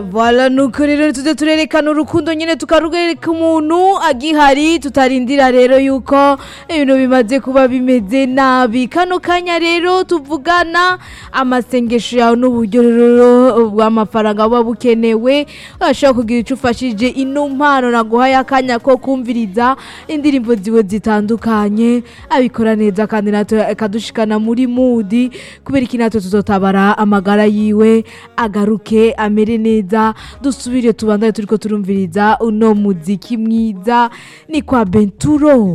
Voilà nuko rero tuze turerekana urukundo nyine tukarwereka umuntu agihari tutarindira rero yuko ibintu bimaze kuba bimeze nabi kano kanya rero tuvugana amasengesho yawe n'uburyo rero bw'amafaranga buba bukenewe urashobora kugira icyo ufashije ino mpano naguhaye akanya ko kumviriza indirimbo ziwe zitandukanye abikora neza kandi natwe akadushikana muri mudi kubera iki natwe tuzotabara amagara yiwe agaruke amere neza dusubire tubandane turiko turumviriza uno muziki mwiza ni kwa benturo